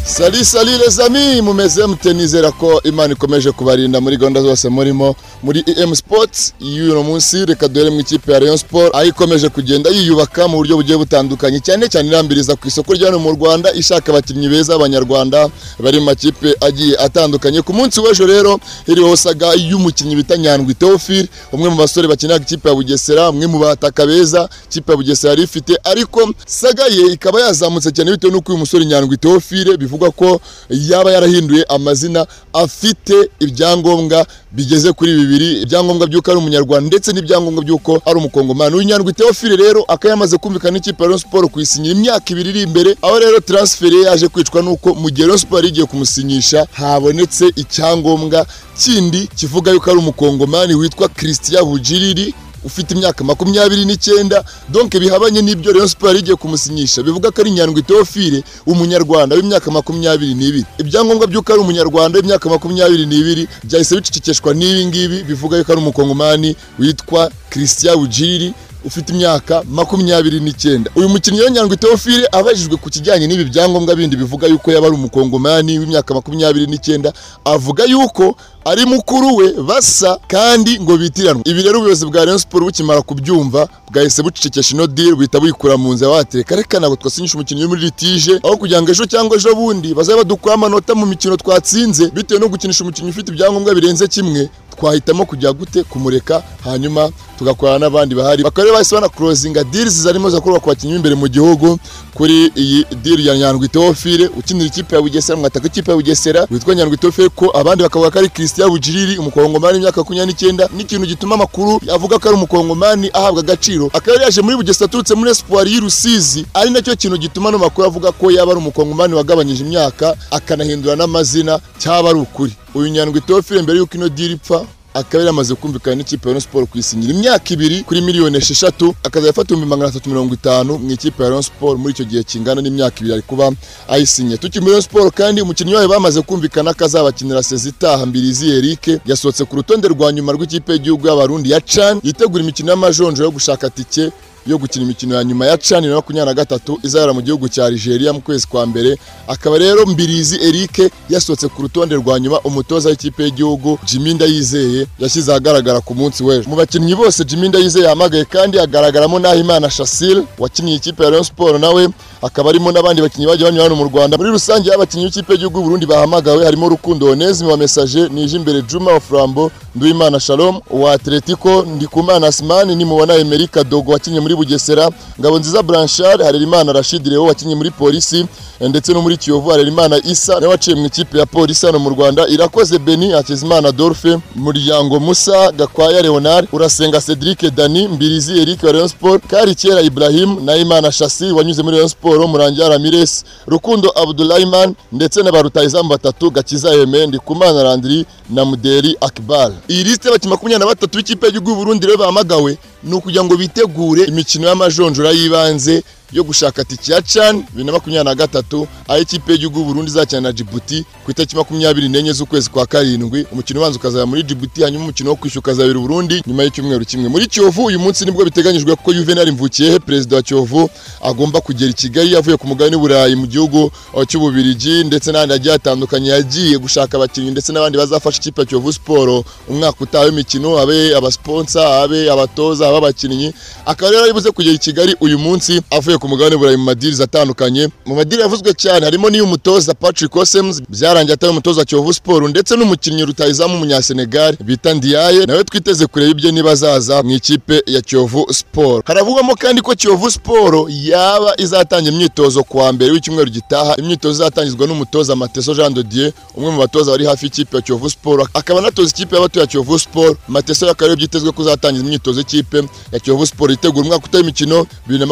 sali sali les amis mumeze mute nizera ko imana ikomeje kubarinda muri gahunda zose murimo muri em sports y'uno munsi reka duhere mu ikipe ya rayon sport aho ikomeje kugenda yiyubaka mu buryo bugiye butandukanye cyane cyane irambiriza ku isoko rya hano mu rwanda ishaka abakinnyi beza abanyarwanda bari mu makipe agiye atandukanye ku munsi w'ejo rero hiriho saga y'umukinnyi bita nyandwi teofile umwe mu basore bakinira ikipe ya bugesera umwe mu bataka beza ikipe ya bugesera yari ifite ariko saga ye ikaba yazamutse cyane bitewe n'uko uyu musore nyandwi teofile bivugwa ko yaba yarahinduye amazina afite ibyangombwa bigeze kuri bibiri ibyangombwa by'uko ari umunyarwanda ndetse n'ibyangombwa by'uko ari umukongomani uyu nyandwi teofile rero akaba yamaze kumvikana n'ikipe ya Rayon Sport kuyisinyira imyaka ibiri iri imbere aho rero transfer ye yaje kwicwa n'uko mu gihe Rayon Sport yari igiye kumusinyisha habonetse icyangombwa kindi kivuga yuko ari umukongomani witwa Christian Bujiriri ufite imyaka makumyabiri n'icyenda donke bihabanye n'ibyo Rayon Sport yari igiye kumusinyisha bivuga ko ari Nyandwi Theophile umunyarwanda w'imyaka makumyabiri n'ibiri ibyangombwa by'uko ari umunyarwanda w'imyaka makumyabiri n'ibiri byahise bicecekeshwa n'ibi ngibi bivuga yuko ari umukongomani witwa Christian Bujiri ufite imyaka makumyabiri n'icyenda uyu mukinnyi rero nyandwi teofile abajijwe ku kijyanye n'ibi byangombwa bindi bivuga yuko yaba ari umukongomani w'imyaka makumyabiri n'icyenda avuga yuko ari mukuru we basa kandi ngo bitiranwe ibi rero ubuyobozi bwa Rayon Sport bukimara kubyumva bwahise bucecekesha ino deal buhita buyikura mu nzu yabatereka reka ntabwo twasinyisha umukinnyi wo muri litije aho kugira ngo ejo cyangwa ejo bundi bazabe badukuraho amanota mu mikino twatsinze bitewe no gukinisha umukinnyi ufite ibyangombwa birenze kimwe twahitamo kujya gute kumureka hanyuma tugakorana n'abandi bahari bakaba bahise bana kurozinga dirizi zarimo zakorwa ku bakinnyi b'imbere mu gihugu kuri iyi diri ya nyandwi teofile ukinira ikipe ya bugesera mwataka ikipe ya bugesera witwa nyandwi teofile ko abandi bakavuga ko ari christian bujiriri umukongomani w'imyaka makumyabiri n'icyenda n'ikintu gituma amakuru avuga ko ari umukongomani ahabwa agaciro akaba yari yaje muri bugesera aturutse muri espoir y'i rusizi ari nacyo kintu gituma ano makuru avuga ko yaba ari umukongomani wagabanyije imyaka akanahindura n'amazina cyaba ari ukuri uyu nyandwi teofile mbere y'uko ino diri ipfa akaba yaramaze kumvikana n'ikipe ya Rayon Sport kuyisinyira imyaka ibiri kuri miliyoni esheshatu akazajya afata ibihumbi magana atatu mirongo itanu mu ikipe ya Rayon Sport muri icyo gihe kingana n'imyaka ibiri ari kuba ayisinye tukiri muri Rayon Sport kandi umukinnyi wayo bamaze kumvikana ko azabakinira sezi itaha Mbirizi Eric yasohotse ku rutonde rwa nyuma rw'ikipe y'igihugu y'abarundi ya CHAN yitegura imikino y'amajonjo yo gushaka tike yo gukina imikino ya nyuma ya cani na makumyabiri na gatatu izabera mu gihugu cya Nigeria mu kwezi kwa mbere akaba rero Mbirizi Eric yasohotse ku rutonde rwa nyuma umutoza w'ikipe y'igihugu Jimmy Ndayizeye yashyize ahagaragara ku munsi w'ejo mu bakinnyi bose Jimmy Ndayizeye yahamagaye kandi hagaragaramo Nahimana Shasil wakiniye ikipe ya Rayon Sport nawe akaba arimo n'abandi bakinnyi bagiye banyura hano mu Rwanda muri rusange abakinnyi b'ikipe y'igihugu Burundi bahamagawe harimo Rukundo Onesme wa Message Nijimbere Juma wa Flambo Nduwimana Shalom wa Atletico Ndikumana Asmani nimubona Emerika Dogo wakinnye muri Bugesera Ngabonziza Blanchard Harerimana Rashid Leo wakinnye muri polisi ndetse no muri Kiyovu Harerimana Isa nawe waciye mu ikipe ya polisi hano mu Rwanda Irakoze Beni Hakizimana Dorfe Muryango Musa Gakwaya Leonard Urasenga Cedric Dani Mbirizi Eric wa Rayon Sport Karikera Ibrahim Naimana Shasi wanyuze muri Rayon Sport Murangira Ramirez Rukundo Abdulrahman ndetse na barutayizamu batatu Gakiza Aime Ndikumana Landry na Muderi Akbar iyi lisite y'abakinnyi makumyabiri na batatu b'ikipe y'igihugu Burundi rero bahamagawe ni ukugira ngo bitegure imikino y'amajonjora y'ibanze yo gushaka tiki ya CHAN bibiri na makumyabiri na gatatu aho ikipe y'igihugu Burundi izakina na Djibouti ku itariki makumyabiri n'enye z'ukwezi kwa karindwi umukino ubanza ukazaba muri Djibouti hanyuma umukino wo kwishyura ukazabera Burundi nyuma y'icyumweru kimwe muri Kiyovu uyu munsi nibwo biteganyijwe ko Juvenal Mvukiyehe perezida wa Kiyovu agomba kugera i Kigali yavuye ku mugabane w'Uburayi mu gihugu cy'Ububirigi ndetse n'ahandi hagiye hatandukanye yagiye gushaka abakinnyi ndetse n'abandi bazafasha ikipe ya Kiyovu Sport umwaka utaha w'imikino abe abasponsa abe abatoza abe abakinnyi akaba rero yaribuze kugera i Kigali uyu munsi avuye ku mugabane burayi mu madirizi atandukanye mu madiri yavuzwe cyane harimo n'iy'umutoza Patrick Osems byarangiye atari umutoza Kiyovu Sport ndetse n'umukinnyi rutayizamu umunyasenegal bita Ndiaye nawe twiteze kureba ibye niba azaza mu ikipe ya Kiyovu Sport haravugwamo kandi ko Kiyovu Sport yaba izatangira imyitozo kuwa mbere w'icyumweru gitaha imyitozo izatangizwa n'umutoza Mateso Jean de Dieu umwe mu batoza bari hafi y'ikipe ya Kiyovu Sport akaba anatoza ikipe y'abato ya Kiyovu Sport Mateso yakaba byitezwe ko uzatangiza imyitozo y'ikipe ya Kiyovu Sport itegura umwaka utaha imikino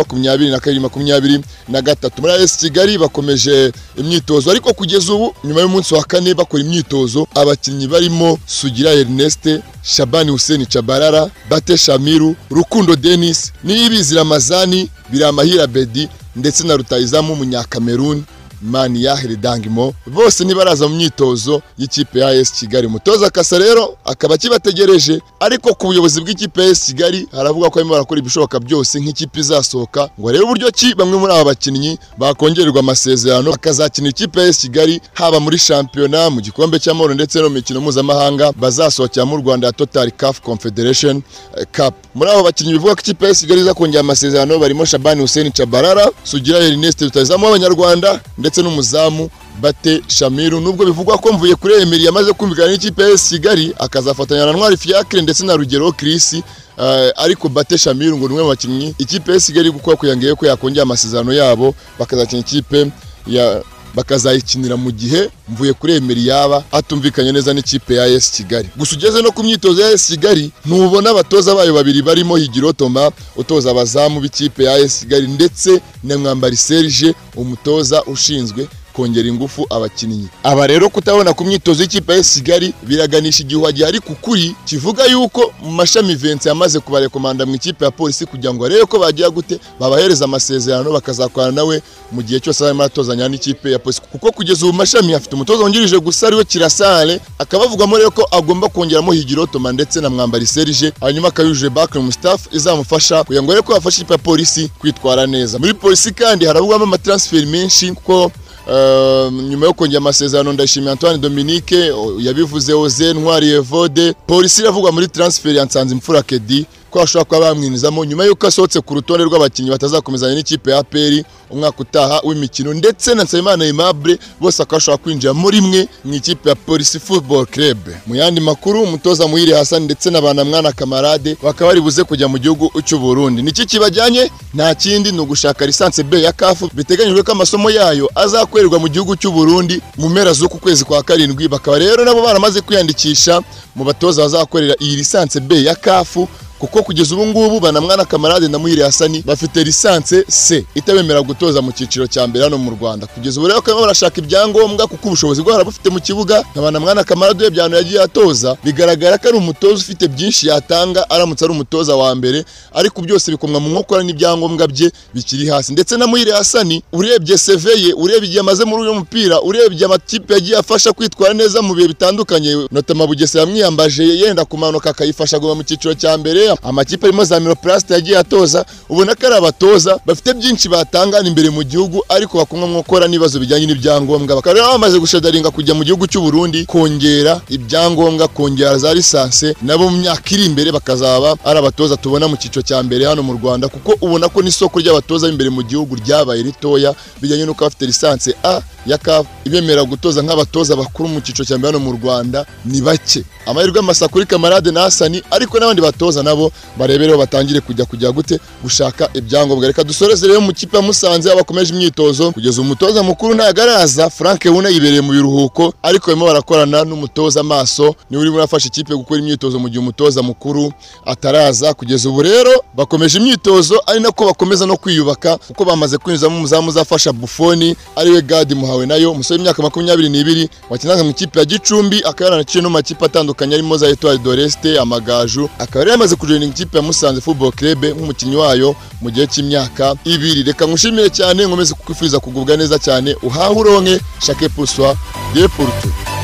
2024 bibiri makumyabiri na gatatu muri AS Kigali bakomeje imyitozo ariko kugeza ubu nyuma y'umunsi wa kane bakora imyitozo abakinnyi barimo Sugira Ernest Shabani Hussein Chabarara Bate Shamiru Rukundo Denis Niyibizi Ramazani Biramahira Bedi ndetse na Rutayizamu Munyakameruni Maniyahire Dangimo bose ntibaraza mu myitozo y'ikipe ya AS Kigali umutoza Kasa rero akaba akibategereje ariko ku buyobozi bw'ikipe ya AS Kigali haravuga ko barimo barakora ibishoboka byose nk'ikipe izasohoka ngo arebe uburyo ki bamwe muri aba bakinnyi bakongererwa amasezerano bakazakina ikipe ya AS Kigali haba muri shampiyona mu gikombe cy'amahoro ndetse no mu mikino mpuzamahanga bazasohokera mu Rwanda ya Total CAF Confederation eh, Cup muri abo bakinnyi bivuga ko ikipe ya AS Kigali izakongera amasezerano barimo Shabani Hussein Chabarara Sugira Ernest rutazamu w'abanyarwanda ndetse n'umuzamu Bate Shamiru nubwo bivugwa ko mvuye kuri Emery yamaze kumvikana n'ikipe ya AS Kigali akazafatanya na Ntwari Fiacre ndetse na Rugero Chris eh, ariko Bate Shamiru ngo ni umwe mu bakinnyi ikipe ya AS Kigali kuko kuyangiye ko yakongera amasezerano yabo bakazakina ikipe ya bakazayikinira mu gihe mvuye kuri Emery yaba atumvikanye neza n'ikipe ya AS Kigali gusa ugeze no ku myitozo ya AS Kigali ntubona abatoza bayo babiri barimo Higiro Toma utoza abazamu b'ikipe ya AS Kigali ndetse na Mwambari Serge umutoza ushinzwe kongera ingufu abakinnyi aba rero kutabona ku myitozo y'Ikipe ya AS Kigali biraganisha igihuha gihari ku kuri kivuga yuko mu mashami Vincent yamaze kubarekomanda mu ikipe ya polisi kugira ngo arebe ko bagiye gute babahereza amasezerano bakazakorana nawe mu gihe cyose arimo aratozanya n'ikipe ya polisi kuko kugeza ubu mashami afite umutoza wungirije gusa ariwe kirasare akaba avugamo rero ko agomba kongeramo higiro toma ndetse na mwambari serije hanyuma akayujuje bake mu staff izamufasha kugira ngo arebe ko yafasha ikipe ya polisi kwitwara neza muri polisi kandi haravugwamo amatransferi menshi kuko Uh, nyuma yo kongera amasezerano ndashimira Antoine Dominique o- yabivuze Oze Ntwari Evode polisi iravugwa muri transfer ya Nsanzimfura Kedi ko bashobora kuba bamwinizamo nyuma y'uko asohotse ku rutonde rw'abakinnyi batazakomezanya n'ikipe ya APR umwaka utaha w'imikino ndetse na Nsabimana Aimable bose akaba ashobora kwinjira muri mwe mu ikipe ya Police Football Club mu yandi makuru umutoza Muhire Hassan ndetse na Banamwana Kamarade bakaba bari buze kujya mu gihugu cy'u Burundi niki kibajyanye nta kindi ni ugushaka lisansi B ya CAF biteganyijwe ko amasomo yayo azakorerwa mu gihugu cy'u Burundi mu mpera z'uku kwezi kwa karindwi bakaba rero nabo baramaze kwiyandikisha mu batoza bazakorera iyi lisansi B ya CAF kuko kugeza ubu ngubu banamwana kamarade na muhire hasani bafite lisanse c itabemera gutoza mu cyiciro cya mbere hano mu rwanda kugeza ubu rero bakaba barashaka ibyangombwa kuko ubushobozi bwabo bufite mu kibuga na banamwana kamarade urebye ahantu yagiye atoza bigaragara ko ari umutoza ufite byinshi yatanga aramutse ari umutoza wa mbere ariko byose bikomwa mu nkokora n'ibyangombwa bye bikiri hasi ndetse na muhire hasani urebye seve ye urebye igihe amaze muri uyu mupira urebye amakipe yagiye afasha kwitwara neza mu bihe bitandukanye notama bugesera yamwiyambaje yenda kumanuka akayifasha kuguma mu cyiciro cya mbere amakipe arimo za miroplast yagiye atoza ubona ko ari abatoza bafite byinshi batangana imbere mu gihugu ariko bakumwa mu gukora n'ibibazo bijyanye n'ibyangombwa bakaba rero bamaze gushadaringa kujya mu gihugu cy'u Burundi kongera ibyangombwa kongera za lisanse nabo mu myaka iri imbere bakazaba ari abatoza tubona mu cyiciro cya mbere hano mu Rwanda kuko ubona ko n'isoko ry'abatoza b'imbere mu gihugu ryabaye ritoya bijyanye n'uko bafite lisanse A ya CAF ibemera gutoza nk'abatoza bakuru mu cyiciro cya mbere hano mu Rwanda ni bake amahirwe y'amasa kuri kamarade na Hasani ariko n'abandi batoza nabo barebereho batangire kujya kujya gute gushaka ibyangombwa reka dusoreze rero mu kipe ya Musanze aho bakomeje imyitozo kugeza umutoza mukuru ntago araza Frank Wuna yibereye mu biruhuko ariko barimo barakorana n'umutoza maso niwe urimo urafasha ikipe gukora imyitozo mu gihe umutoza mukuru ataraza kugeza ubu rero bakomeje imyitozo ari nako bakomeza no kwiyubaka kuko bamaze kwinjizamo umuzamu uzafasha Buffon ariwe Gadi Muhawe nayo umusore w'imyaka makumyabiri n'ibiri wakinaga mu ikipe ya Gicumbi akaba yaranaciye no mu makipe atandukanye arimo za Etoile d'Oreste amagaju akaba yari yamaze kujoininga ikipe ya Musanze Football Club nk'umukinnyi wayo mu gihe cy'imyaka ibiri reka nkushimire cyane nkomeze kukwifuza kugubwa neza cyane uhahe uronke shake puswa de Porto